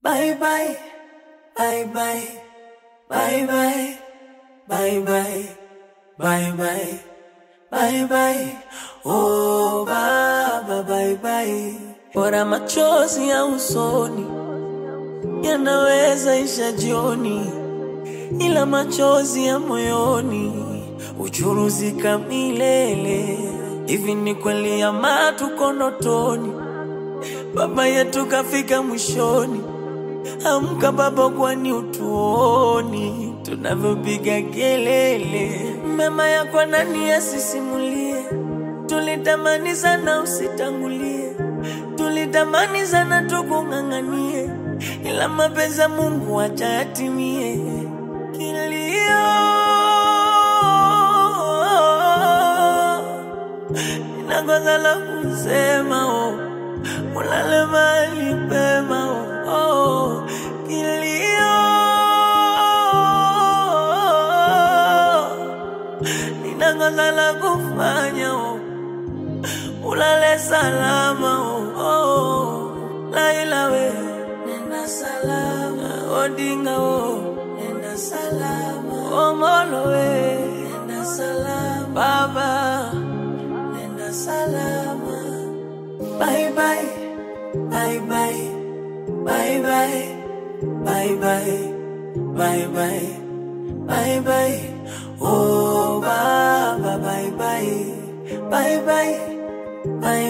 Bye bye, bye bye, bye bye, bye bye, bye bye, bye bye. Oh baba, bye bye. Bora machozi ya usoni yanaweza isha jioni, ila machozi ya moyoni uchuruzika milele. Hivi ni kweli ama tuko ndotoni? Baba yetu kafika mwishoni. Amka baba, kwani utuoni tunavyopiga kelele? Mema yako nani asisimulie? Tulitamani sana usitangulie, tulitamani sana tukung'ang'anie, ila mapenzi ya Mungu acha yatimie. Kilio inakosa la kusema oh. Ulale mahali pema oh, oh. Kilio ninakosa la kufanya oh. Ulale salama oh, oh. Laila we nenda salama Odinga oh nenda salama Omolo we nenda salama Baba nenda salama Bye bye, bye bye, bye bye, bye bye, bye bye, bye bye. Oh, Baba, bye bye, bye bye, bye.